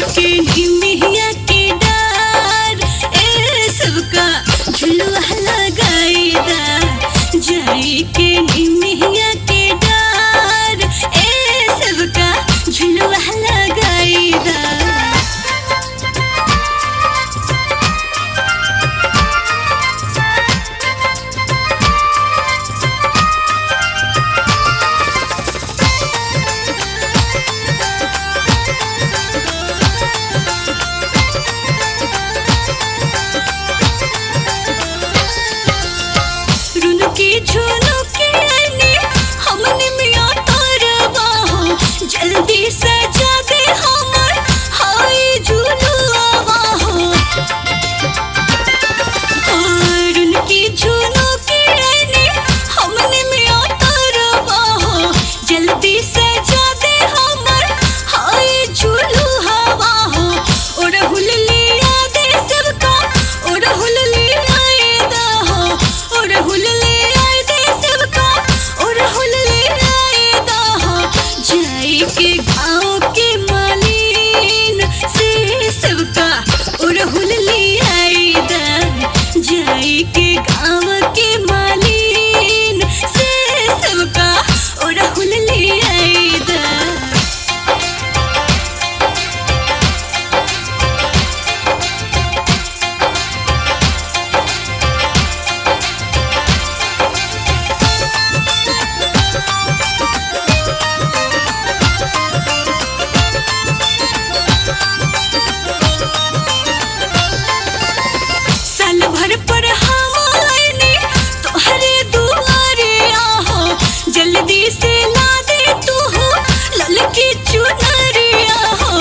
के निमिया के डार ए सबका झुलुआ लगाईदा जाई के निमिया के डार ए सबका झुलुआ लगाईदा रुनुकी झुनुकी आईने हमने मिया तारवा हो जल्दी सजा दे हमर हाय झुलुआवा हो और उनकी झुनुकी आईने हमने मिया तारवा हो जल्दी सजा दे हमर हाय झुलुआवा हो और हुललिया दे सबका और हुललिया दा हो और हुललिया दे सबका और हुललिया दा हो जाई के गाँव के मालीन से सबका और हुललिया दा जाई के गाँव के मालीन से सबका और हुललिया दा साल भर पर हम आईने तोहरे दुआरे आहो जल्दी से ला दे तू हो ललकी चुनरिया हो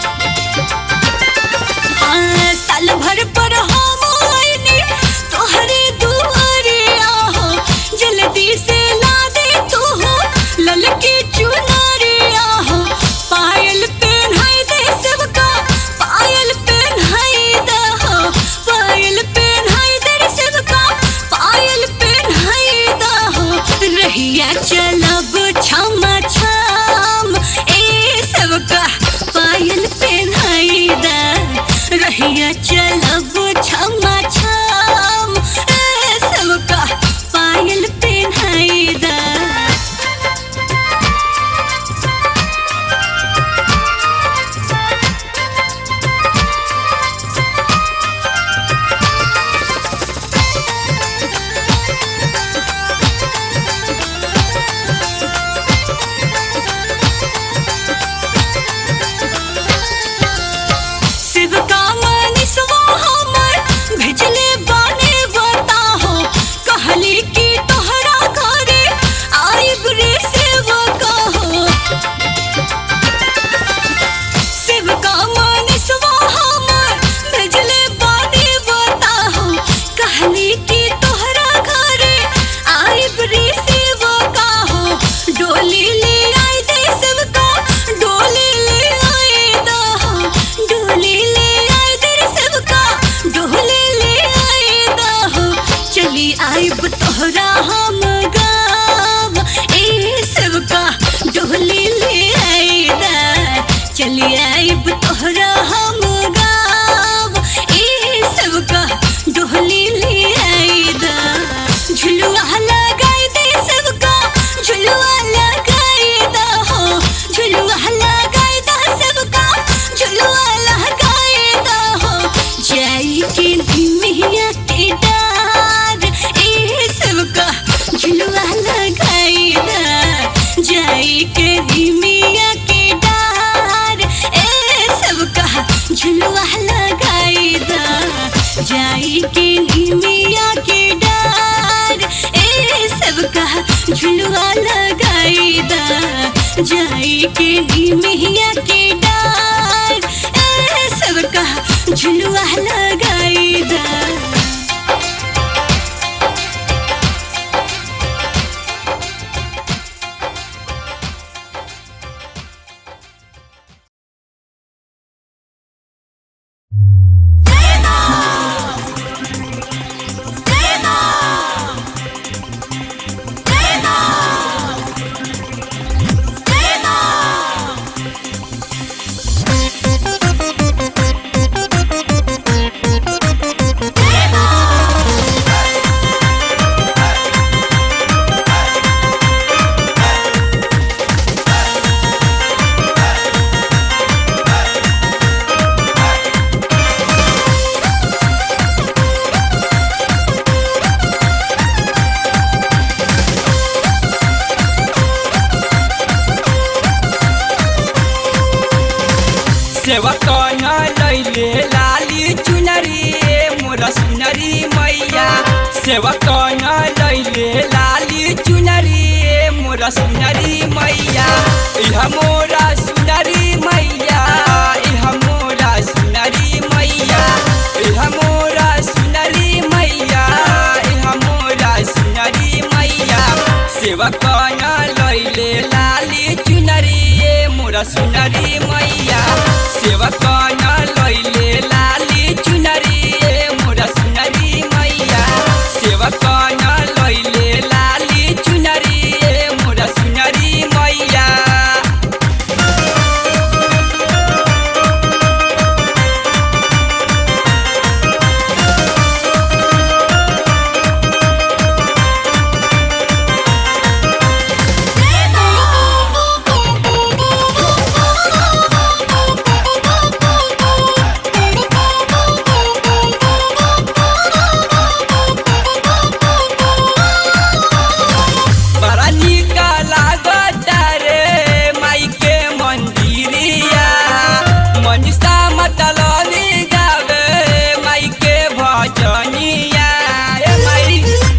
हाँ, साल भर पर हम आईने तोहरे दुआरे आहो जल्दी से ला दे तू हो ललकी चुनरिया हो पायल पहनाई दे सबका पायल पहनाई दे हो पायल पहनाई दे सबका पायल पहनाई दे हो रहिया चलब छमा छम ए सबका पायल पहनाई दे रहिया चलब छमा छम ए सबका पायल पहनाई दे शिव का मनीषवा हमर भेजले बाने बता हो कहली कि तोहरा घरे आइब रे सेवका हो शिव का मनीषवा हमर भेजले बाने बता हो कहली कि तोहरा घरे आइब रे सेवका हो डोली ले आई दे सबका डोली ले आई दा हो डोली ले आई दे रे सबका डोली ले आई दा हो चली आइब तोहरा हम गाव ए सबका डोली ले आई दा चली आइब तोहरा हम गाव ए सबका डोली ले आई दा झुलुआ लगाई दे सबका झुलुआ लगाई दा हो झुलुआ लगाई दा सबका झुलुआ लगाई दा हो जाई के निमिया के डार ए सबका झुलुआ लगाई दा जाई के निमिया के डार ए सबका झुलुआ लगाई दा जाई के निमिया के डार ए सबका झुलुआ लगाई दा जाई के निमिया के डार ए सबका झुलुआ लगाई दा Thank सेवा कन लैले लाली चुनरी मोरा सुनरी मैया सेवा कन लैले लाली चुनरी मोरा सुनरी मैया इह मोरा सुनरी मैया इह मोरा सुनरी मैया इह मोरा सुनरी मैया इह मोरा सुनरी मैया सेवा कन लैले लाली चुनरी मोरा सुनरी मैया सेवा कन लैले लाली चुनरी मोरा सुनरी मैया सेवा कन लैले लाली चुनरी मोरा सुनरी मैया बड़ा निक लागत रे माई के मंदिरिया मनीषा मतलबी गावे माई के भजनिया ए माई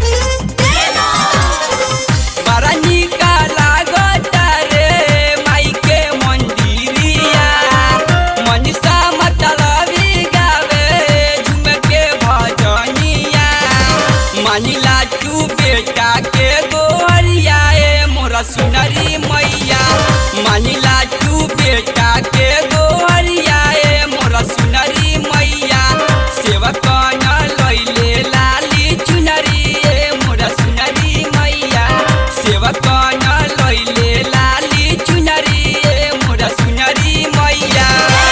बड़ा निक लागत रे माई के मंदिरिया मनीषा मतलबी गावे झूम के भजनिया मानिला तू बेटा के गोरिया ए मोरा सुनरी मैया मानिला तू बेटा के गोरिया ए मोरा सुनरी मैया सेवा कन लैले लाली चुनरी ए मोरा सुनरी मैया सेवा कन लैले लाली चुनरी ए मोरा सुनरी मैया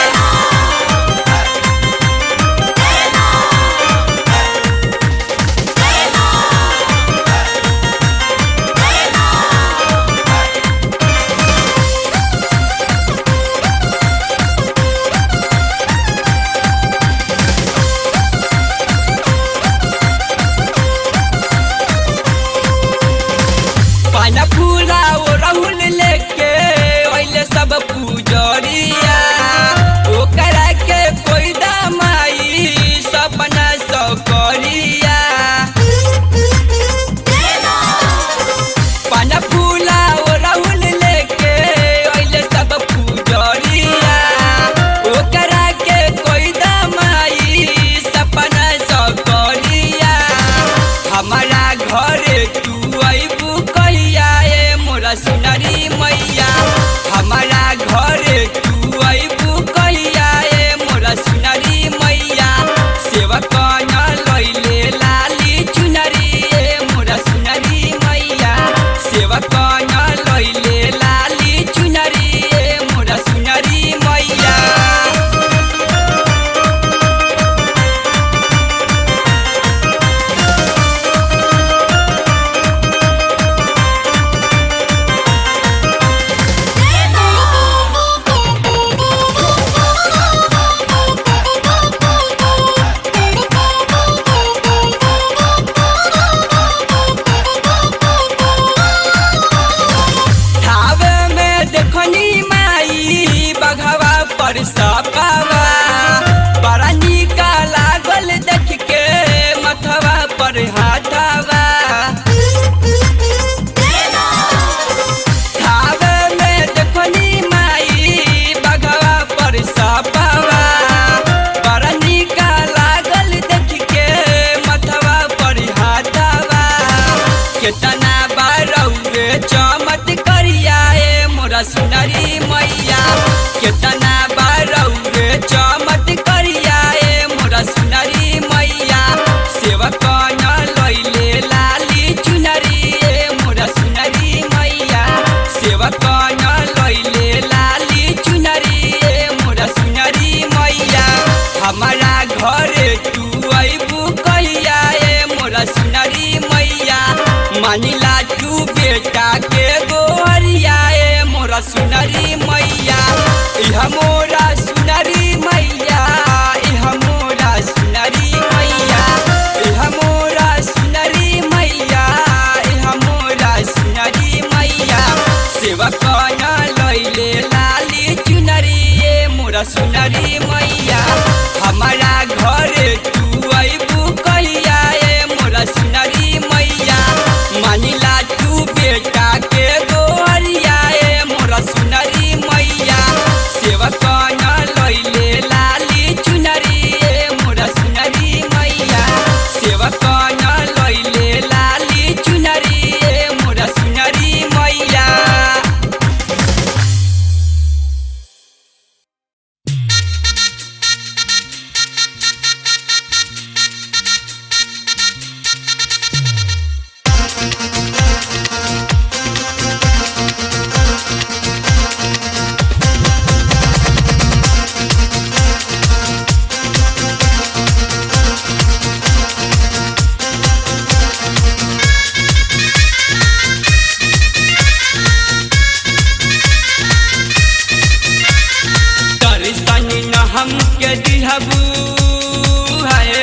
पाना पूरा ओ राहुल लेके ओइले सब पूजरिया ओकरा के कोई दमाई सपना सकरिया पाना पूरा ओ राहुल लेके ओइले सब पूजरिया ओकरा के कोई दमाई सपना सकरिया हमारा घरे तू अबू कहिया ए मोरा सुनरी मैया हमारा घरे तू अबू कहिया ए मोरा सुनरी मैया सेवा कन लैले लाली चुनरी ए मोरा सुनरी मैया सेवा कन लैले लाली चुनरी ए मोरा सुनरी मैया ठावे में देखनी माई बघवा पर सपावा बड़ा निक लागल देख के मथवा पर हाथवा ठावे में देखनी माई बघवा पर सपावा बड़ा निक लागल देख के मथवा पर हाथवा केतना बारौरे चमत करिया ए मोरा सुनरी मैया केतना बारौरे चमत करिया ए मोरा सुनरी मैया सेवा कन लैले लाली चुनरी ए मोरा सुनरी मैया सेवा कन लैले लाली चुनरी ए मोरा सुनरी मैया हमारा घरे तू अबू कहिया ए मोरा सुनरी मैया मानिला तू बेटा के गोरिया ए मोरा सुनरी मैया इह मोरा सुनरी मैया इह मोरा सुनरी मैया इह मोरा सुनरी मैया इह मोरा सुनरी मैया सेवा कन लैले लाली चुनरी ए मोरा सुनरी मैया हमारा घरे तू अबू कहिया ए मोरा सुनरी मैया मानिला तू बेटा के गोरिया ए मोरा सुनरी मैया सेवक न लैले लाली चुनरी ए मोरा सुनरी मैया सेवक न लैले लाली चुनरी ए मोरा सुनरी मैया दर्शन न हमके दिहबू है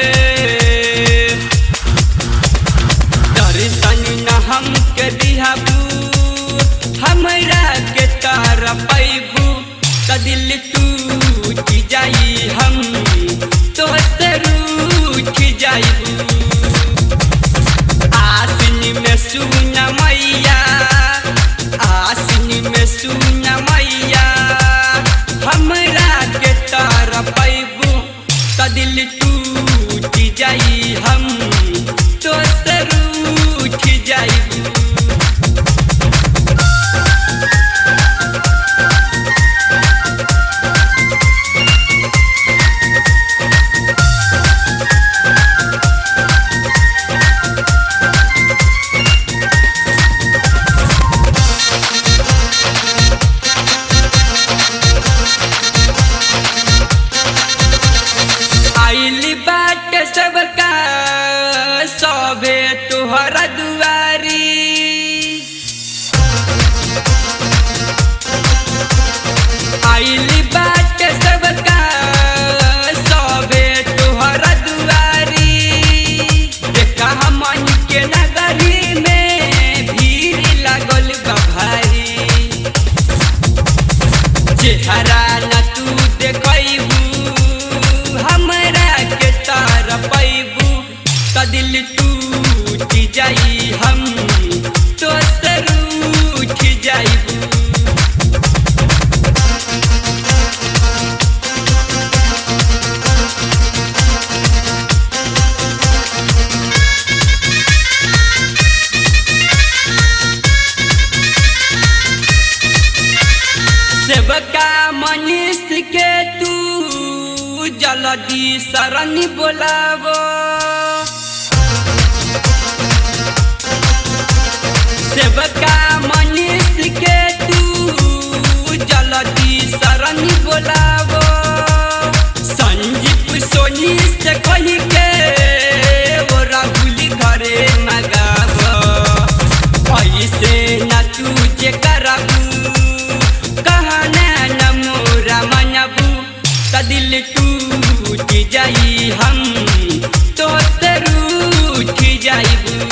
दर्शन न हमके दिहबू हमरा के तार पैबू त दिल टूट जाई हम तोहसे रूठ जाइबू आसिन में सुन मैया आसिन में सुन मैया हमरा के तार पैबू त दिल टूट जाई हम तो रूठ जाइबू आइली बाट सबका सभे तुहरा दुआरी आइली बाट सबका सभे तुहरा दुआरी देखा हमन के नगरी में भीड़ लागल बा भारी चेहरा न तू देखबू हमरा के तार पैबू त दिल टूट जाई हम तो रूठ जाइबू सेवका मनीष के तू जल्दी शरण बोलावो सेवका मनीष के तू जल्दी शरण बोलावो संजीव सोनी से कही के वो राहुल घरे मगावो ऐसे न तुझे करबू कहना न मोरा मनबू त दिल टूट जाई हम तो रूठ जाइबू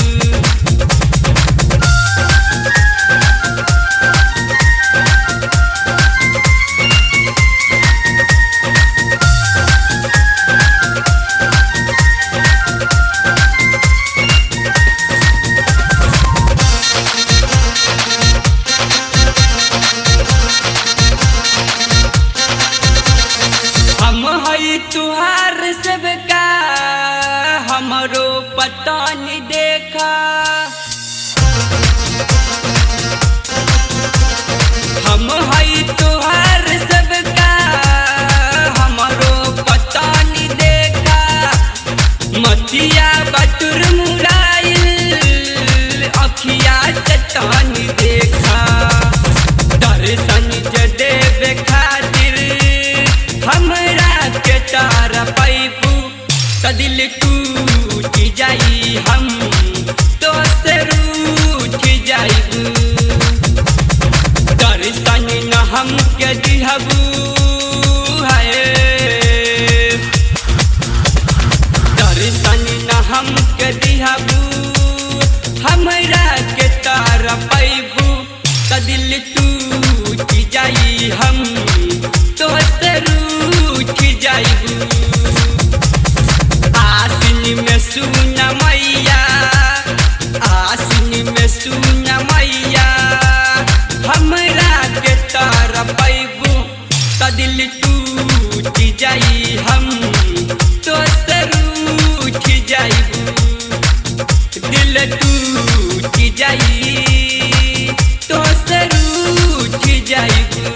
हम हई तुहार सबका हमरो पता नहीं देखा हम हई तुहार सबका हमरो पता नहीं देखा मतिया बटुर मुराइल अखिया से तानी देखा दर्शन जे देवे खातिर हमरा के तार पैबू त दिल टूट जाई हम तो से रूठ जाइबू दर्शन न हमके दिहबू है दर्शन न हमके दिहबू हमरा के तार पैबू त दिल टूट जाई हम तो से रूठ जाइबू आसिन में सुन मैया आसिन में सुन मैया हमरा के तार पैबू त दिल टूट जाई हम तो रूठ जाइबू दिल टूट जाई तो रूठ जाइबू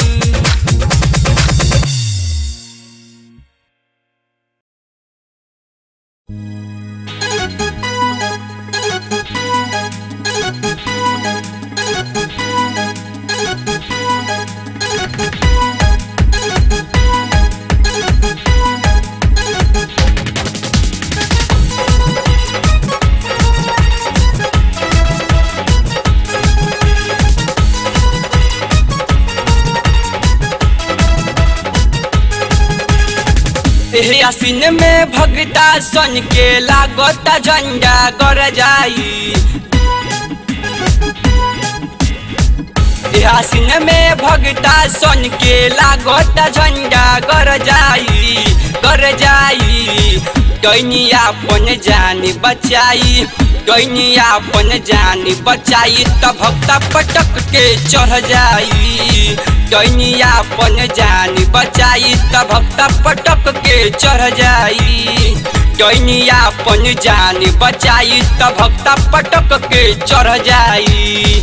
एह आसिन में भगता सन के लागता झंडा कर जाई एह आसिन में भगता सन के लागता झंडा कर जाई कर जाई दैनिया अपन जान बचाई दैनिया अपन जान बचाई त भक्ता पटक के चढ़ जाई दैनिया अपन जान बचाई त भक्ता पटक के चढ़ जाई दैनिया अपन जान बचाई त भक्ता पटक के चढ़ जाई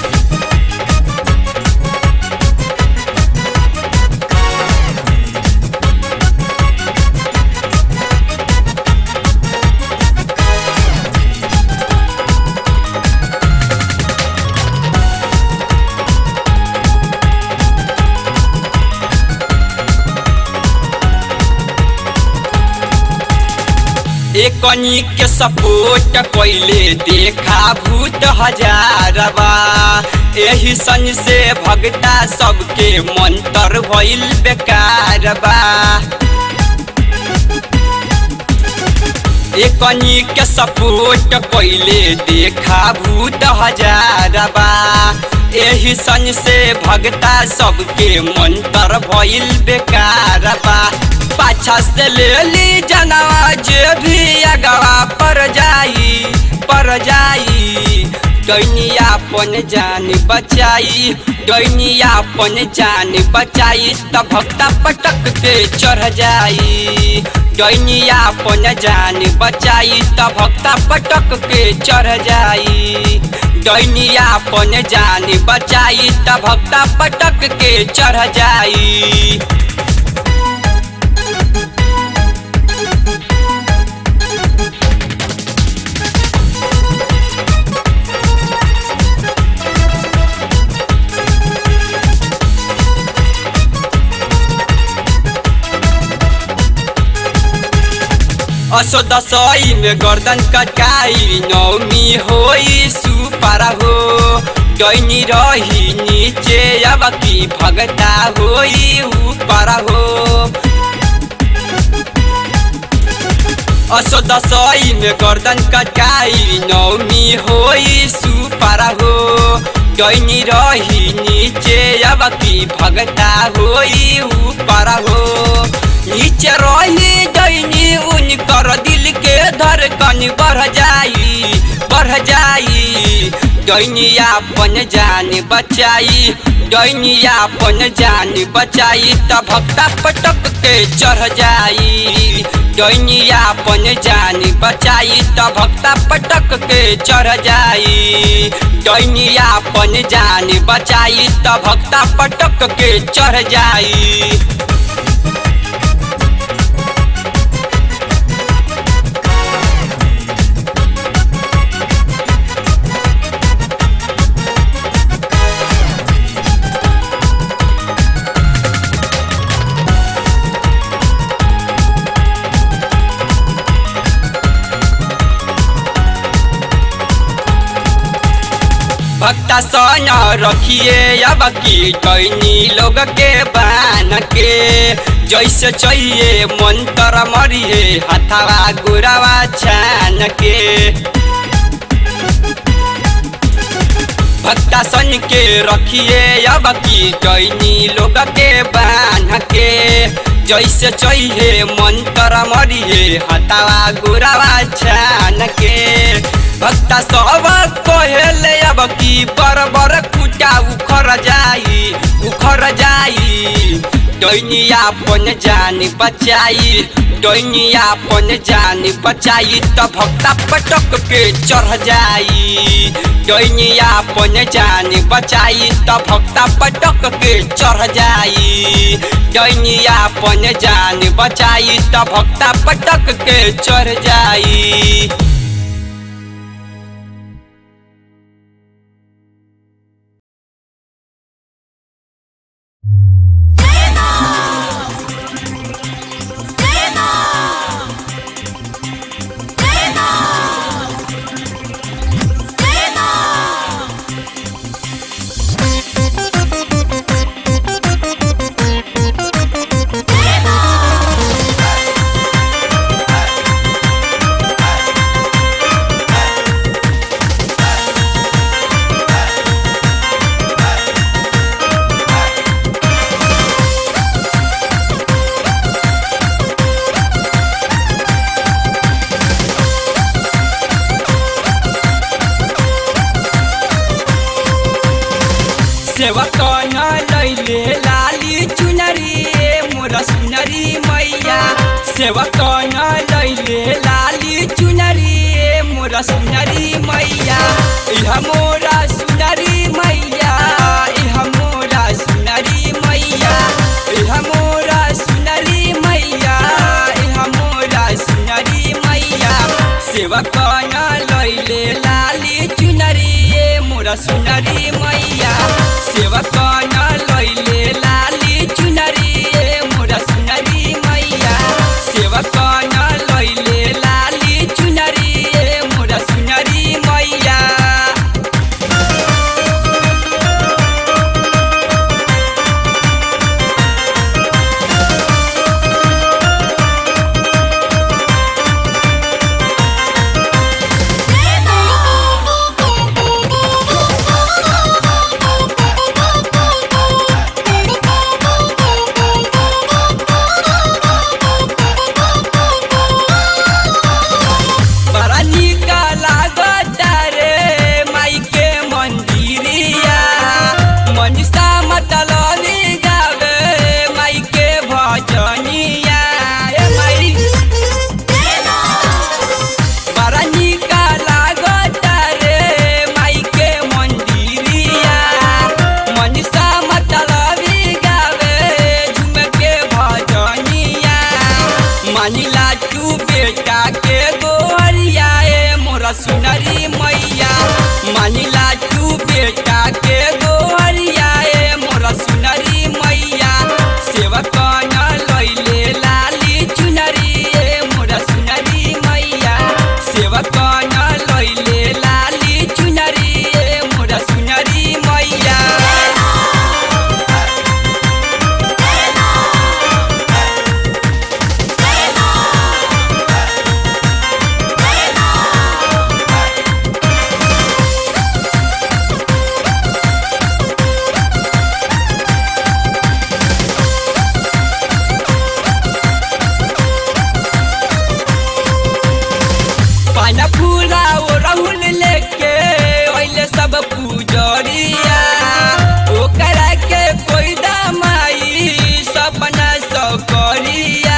एकनी के सपोर्ट कैले देखा भूत हजारबा एही सन से भगता सबके मंत्र भइल बेकारबा एकनी के सपोर्ट कैले देखा भूत हजारबा एही सन से भगता सबके मंत्र भइल बेकारबा पाछा से ले ली जनवा जे भी अगवा पर जाई पर जाई दैनिया अपन जान बचाई दैनिया अपन जान बचाई त भक्ता पटक के चढ़ जाई दैनिया अपन जान बचाई त भक्ता पटक के चढ़ जाई दैनिया अपन जान बचाई त भक्ता पटक के चढ़ जाई असो दसई में गर्दन कटकाई नौमी होई सुपारा हो डैनी रही नीचे अब की भगता होई ऊपरा हो असो दसई में गर्दन कटकाई नौमी होई सुपारा हो डैनी रही नीचे अब की भगता होई ऊपरा हो नीचे रही दैनी उनकर दिल के धड़कन बढ़ जाई बढ़ जाई दैनिया अपन जान बचाई दैनिया अपन जान बचाई त भक्ता पटक के चढ़ जाई दैनिया अपन जान बचाई त भक्ता पटक के चढ़ जाई दैनिया अपन जान बचाई त भक्ता पटक के चढ़ जाई भक्ता सन रखिए अब की कैनी लोग के बान के जैसे चाहिए मंत्र मरिए हथवा गुरावा छान के भक्ता सन के रखिए अब की कैनी लोग के बान के जैसे चाहिए मंत्र मरिए हतावा गोरावा छान के भक्ता सब कहेले अब की बर बर कुटा उखर जाई उखर जाई डैनिया पन जान बचाई डैनिया पन जान बचाई त भक्ता पटक के चढ़ जाई डैनिया पन जान बचाई त भक्ता पटक के चढ़ जाई डैनिया पन जान बचाई त भक्ता पटक के चढ़ जाई सेवक न लैले लाली चुनरी मोर सुनरी मैया सेवक न लैले लाली चुनरी मोर सुनरी मैया इह मोरा सुनरी मैया इह मोरा सुनरी मैया इह मोरा सुनरी मैया इह मोरा सुनरी मैया सेवक न लैले लाली चुनरी मोर सुनरी मैया सेवक न लैले लाली चुनरी मोर सुनरी मैया सेवक न लैले लाली चुनरी मोर सुनरी मैया बड़ा निक लागत रे माई के मंदिरिया मनीषा मतलबी गावे माई के भजनिया ए माई बड़ा निक लागत रे माई के मंदिरिया मनीषा मतलबी गावे झूम के भजनिया मानिला तू बेटा के गोरिया ए मोरा सुनरी मैया मानिला तू बेटा के गोरिया ए मोरा सुनरी मैया सेवक न लैले लाली चुनरी ए मोरा सुनरी मैया सेवक न लैले लाली चुनरी ए मोरा सुनरी मैया पाना पूरा ओ राहुल लेके ओइले सब पूजरिया ओकरा के कोई दमाई सपना सकरिया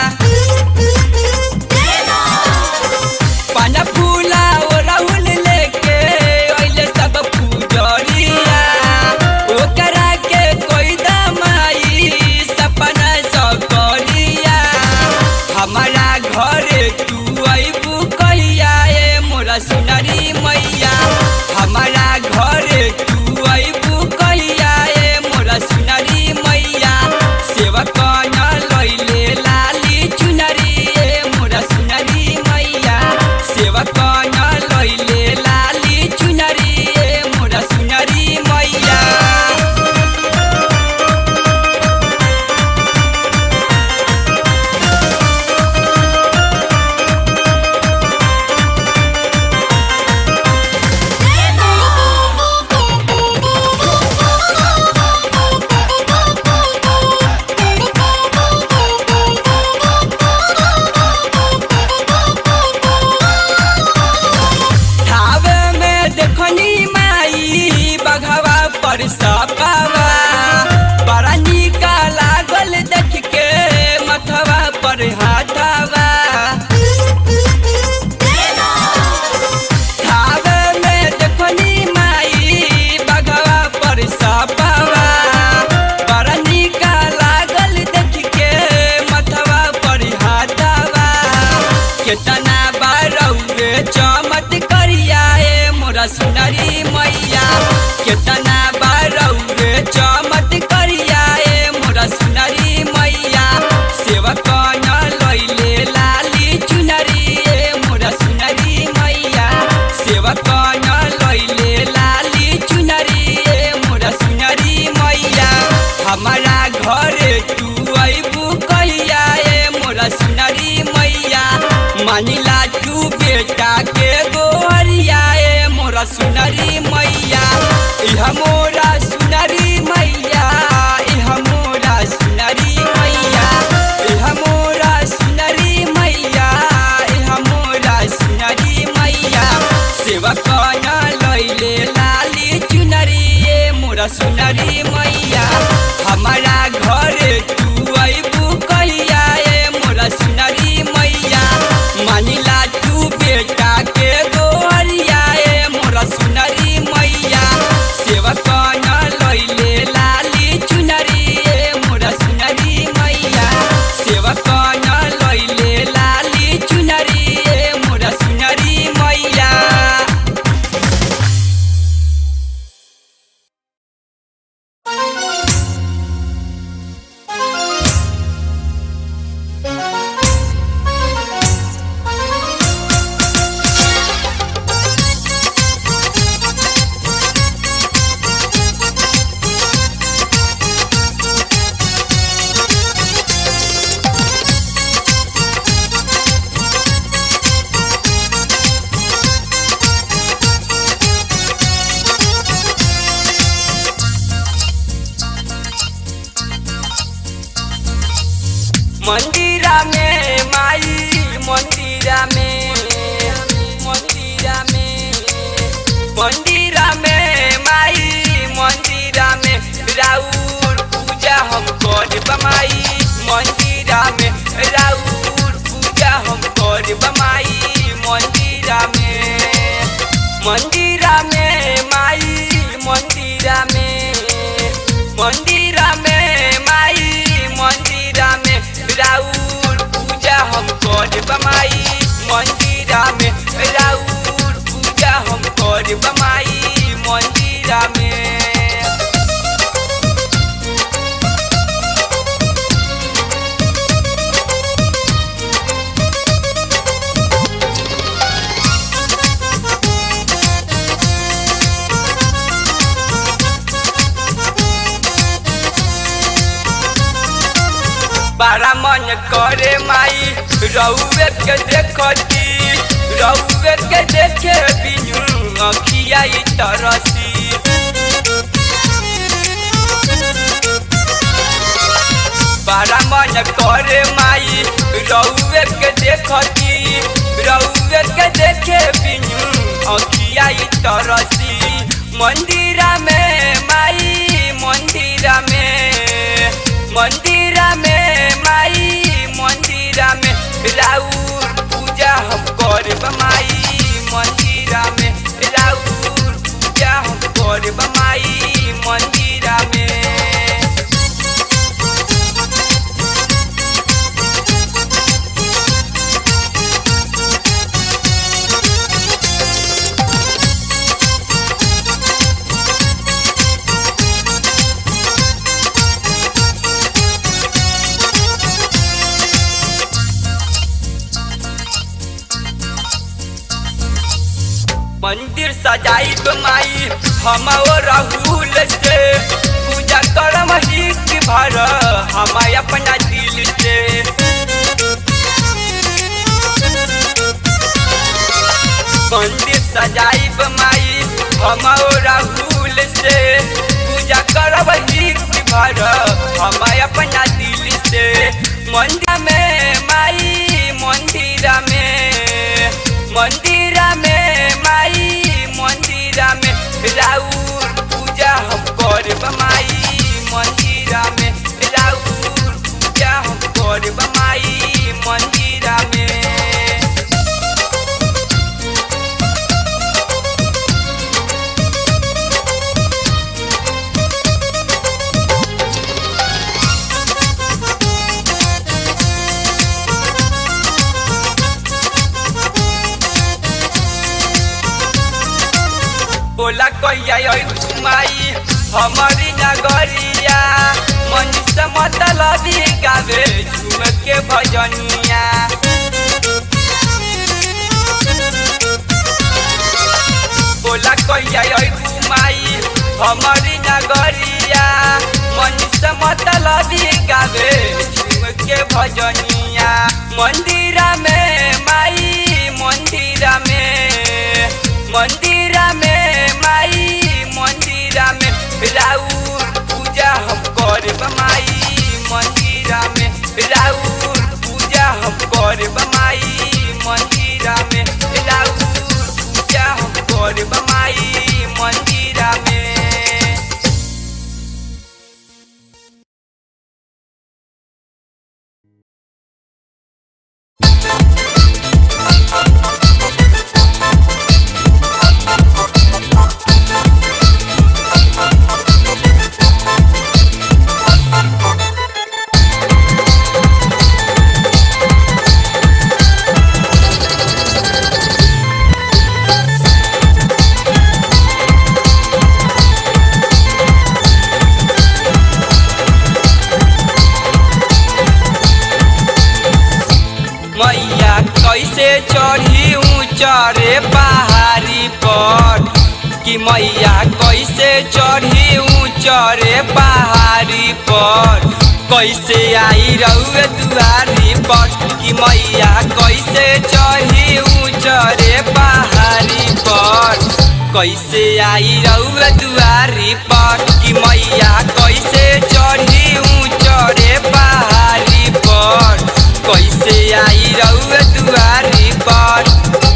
पाना फूला ओ राहुल लेके ओइले सब पूजरिया ओकरा के कोई दमाई सपना सकरिया हमारा घरे तू अबू कहिया ए मोरा सुनरी मैया हमारा घरे तू अबू कहिया ए मोरा सुनरी मैया सेवक न लैले लाली चुनरी ए मोरा सुनरी मैया सेवक न लैले लाली चुनरी ए मोरा सुनरी मैया केतना बारौरे चमत करिया ए मोरा सुनरी मैया केतना बारौरे चमत करिया ए मोरा सुनरी मैया सेवक न लैले लाली चुनरी ए मोरा सुनरी मैया सेवक न लैले लाली चुनरी ए मोरा सुनरी मैया हमारा घरे तू अबू कहिया ए मोरा सुनरी मैया मानिला तू बेटा के गोहरिया ए मोरा सुनरी मैया इह मोरा सुनरी मैया इह मोरा सुनरी मैया इह मोरा सुनरी मैया इह मोरा सुनरी मैया सेवक न लैले लाली चुनरी ए मोरा सुनरी मैया हमारा घरे तू अबू कहिया ए मोरा सुनरी मैया मानिला तू बेटा के गोहरिया ए मोरा सुनरी मैया सेवक न लैले लाली चुनरी ए मोरा सुनरी मैया सेवक न लैले लाली चुनरी ए मोरा सुनरी मैया मंदिरा में माई मंदिरा में मंदिरा में मंदिरा में माई मंदिरा में राउर पूजा हम कर बमाई मंदिरा में राउर पूजा हम कर बमाई मंदिरा में मंदिरा में माई मंदिरा में मंदिरा में माई मंदिरा में राउर पूजा हम कर बमाई मंदिरा में राउर पूजा हम कर बमाई मंदिरा में बड़ा मन करे माई रउए के देखती रउए के देखे बिनु अखिया ई तरसी बड़ा मन करे माई रउए के देखती रउए के देखे बिनु अखिया ई तरसी मंदिरा में माई मंदिरा में मंदिरा में माई मंदिरा में राउर पूजा हम कर बमाई मंदिरा में राउर पूजा हम कर बमाई मंदिरा में मंदिर सजाई माई हम राहुल से पूजा करम हित भर हम अपना दिल से मंदिर सजाई माई हम राहुल से पूजा करब हित भर हम अपना दिल से मंदिर में माई मंदिर में मंदिर में माई मंदिर में राउर पूजा हम करब माई मंदिर में राउर पूजा हम करब माई मंदिर में बोला कहिया आई माई हमारी नगरिया मनीष मतलबी गावे झूम के भजनिया बोला कहिया आई माई हमारी नगरिया मनीष मतलबी गावे झूम के भजनिया मंदिरा में माई मंदिरा में मंदिरा में माई मंदिरा में राउर पूजा हम करब माई मंदिरा में राउर पूजा हम करब माई मंदिरा में राउर पूजा हम करब माई मंदिरा में मैया कैसे चढ़ी ऊंचा रे पहाड़ी पर कि मैया कैसे चढ़ी ऊंचा रे पहाड़ी पर कैसे आई रउए दुआरी पर कि मैया कैसे चढ़ी ऊंचा रे पहाड़ी पर कैसे आई रउए दुआरी पर कि मैया कैसे चढ़ी ऊंचा रे पहाड़ी पर कैसे आई रउए दुआरी पर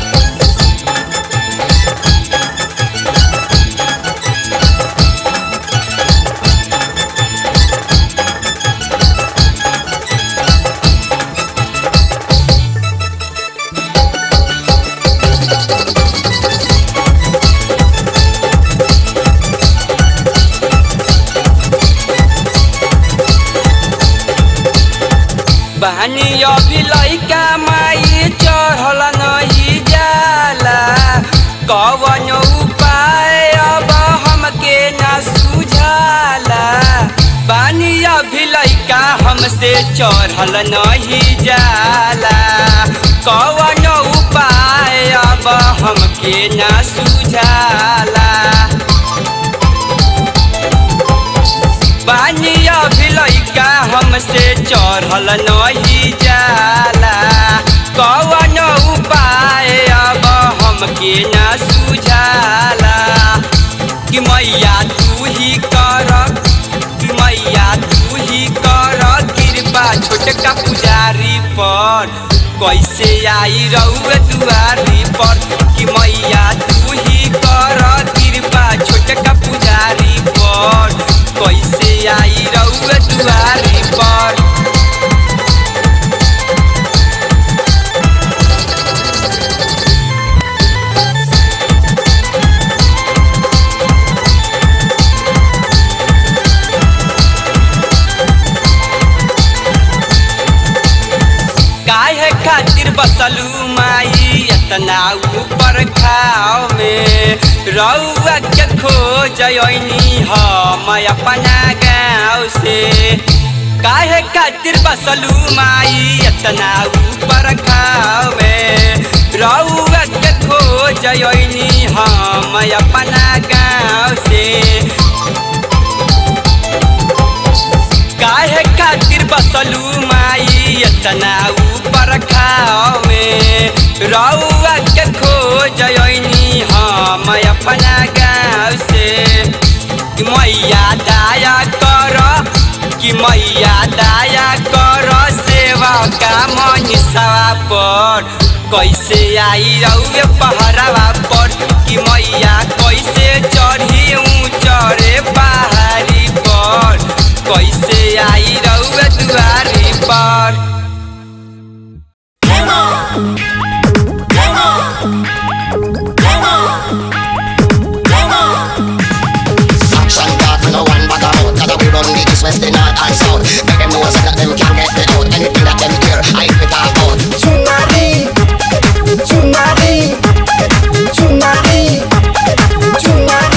बहनी अभी लैका माई चढ़ल नहीं जाला कवन उपाय अब हमके न सुझाला बानी अभी लैका हमसे चढ़ल नहीं जाला कवन उपाय अब हमके न सुझाला बानी अभी लैका हमसे चढ़ल नहीं जाला कवन उपाय अब हमके न सुझाला कि मैया तू ही कर कि मैया तू ही कर कृपा छोटका पुजारी पर कैसे आई रउए दुआरी पर कि मैया तू ही कर कृपा छोटका पुजारी पर कैसे आई रउए दुआरी पर काहे खातिर बसलू माई इतना ऊपर खाओ में रउआ के खोजनी हम अपना गाँव से काहे खातिर बसलू माई इतना ऊपर खाओ में रउआ के खोजनी हम अपना गाँव से काहे खातिर बसलू माई इतना ऊपर खाओ में रउआ के खोजनी हम अपना गाँव से कि मैया दाया कर कि मैया दाया कर सेवा का मनीषवा पर कैसे आई रउए पहरावा पर कि मैया कैसे चढ़ी ऊँचरे पहाड़ी पर कैसे आई रउए दुआरी पर Action talk, no one bag out Cause we run the east, west, the north and south Make them know so that them can't get me out Anything that them hear, I be talk out Tsunami, tsunami, tsunami, tsunami.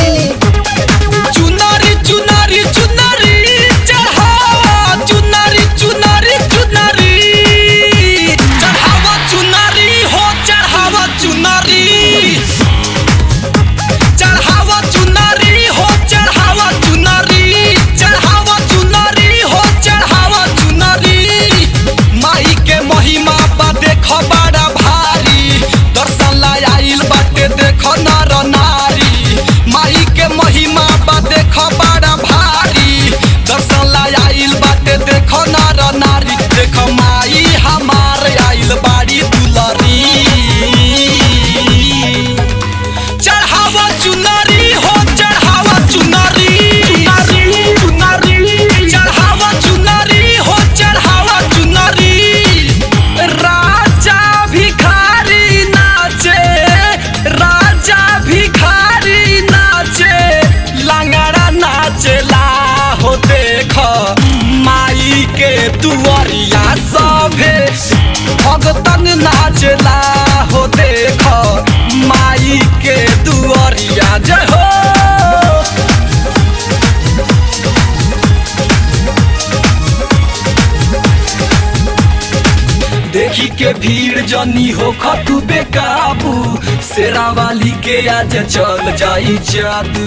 के भीड़ जनी हो खतु बेकाबू शेरा वाली के आज चल जाई जादू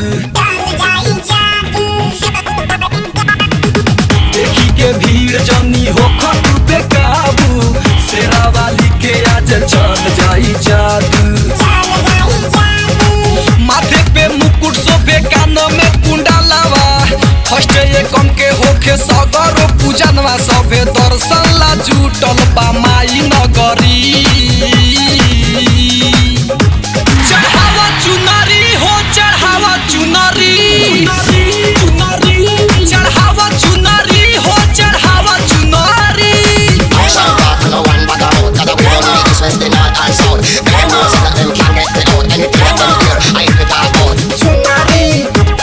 देखी के भीड़ जनी हो खतु बेकाबू शेरा वाली के आज चल जाई जादू माथे पे मुकुट सोफे कानो में कुंडलावा फर्स्ट ये कम के होखे सगरो पूजनवा सभे दर्शन ला जुटल बा माई नगरी चढ़ावा चुनरी हो चढ़ावा चुनरी चढ़ावा चुनरी हो चढ़ावा चुनरी Action God, no one bag out. Cause we run the east, west, the north and south. Them know say that them can't get me out. Anything that them hear, I fit talk out.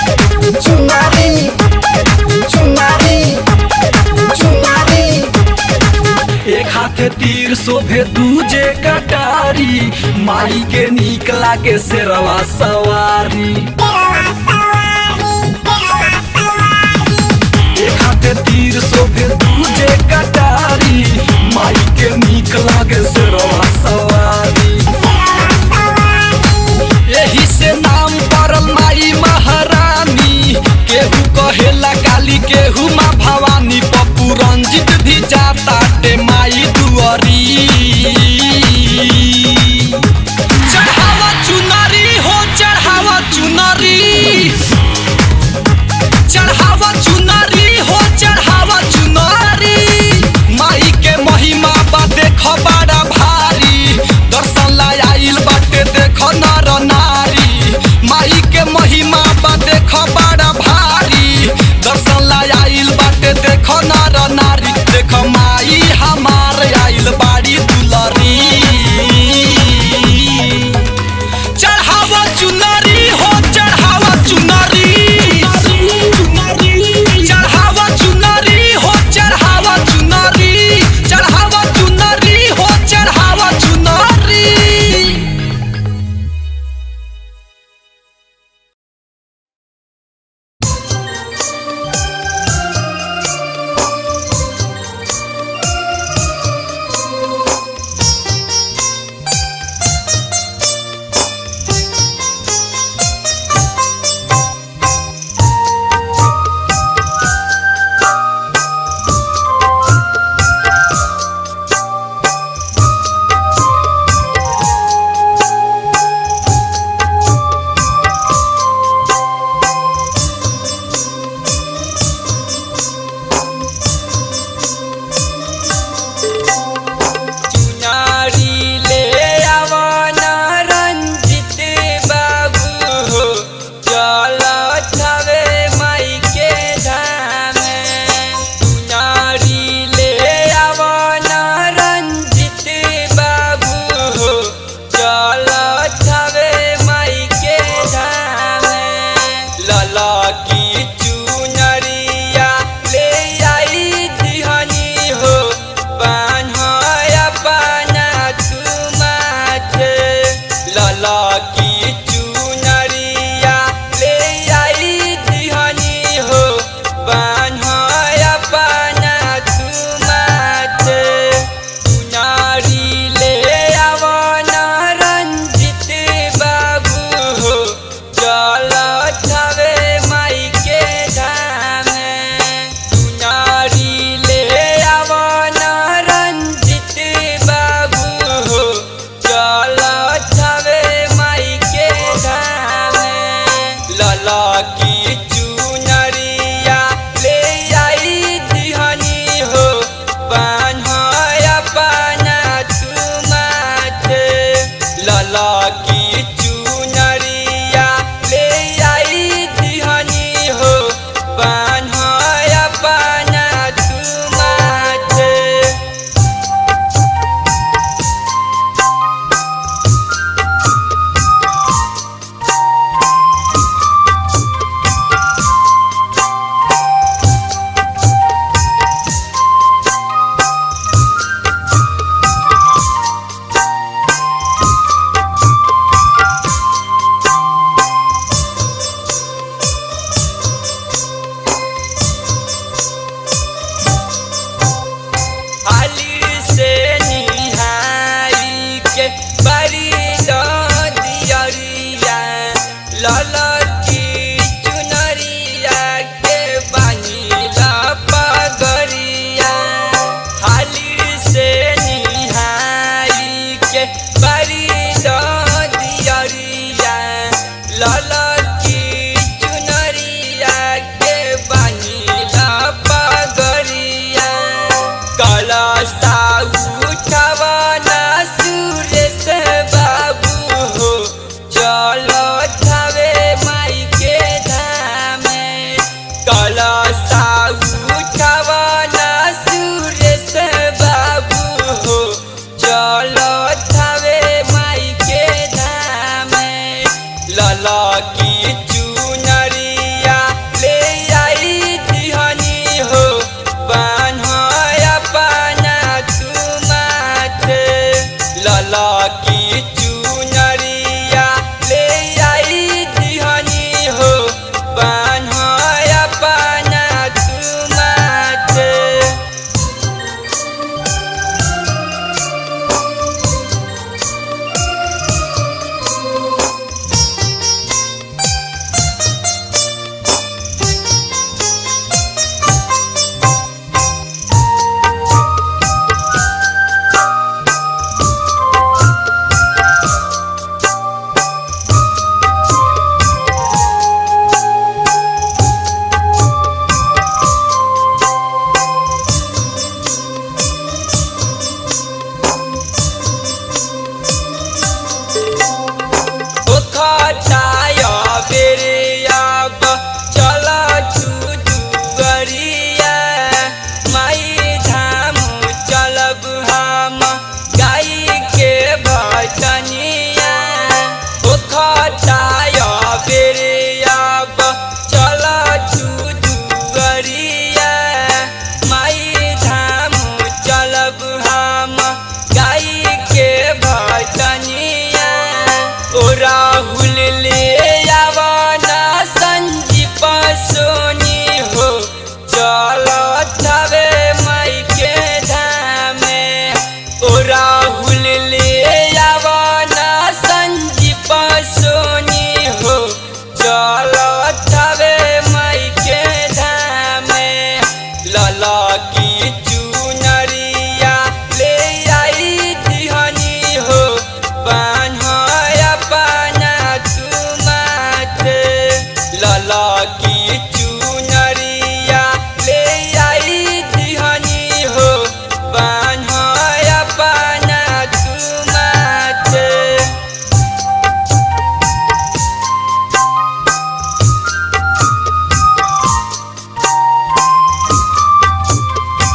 एक हाथे तीर शोभे दूजे कटारी माई के नीक लागे शेरवा सवारी एक हाथे तीर शोभे दूजे कटारी माई के नीक लागे शेरवा सवारी यही से नाम पड़ल माई महारानी केहू कहेला काली केहू माँ भवानी पप्पू रंजित भी जाता टे माई दुआरी चढ़ावा चुनरी हो चढ़ावा चुनरी चढ़ावा चुनरी हो चढ़ावा चुनरी माई के महिमा बा देख बड़ा भा लल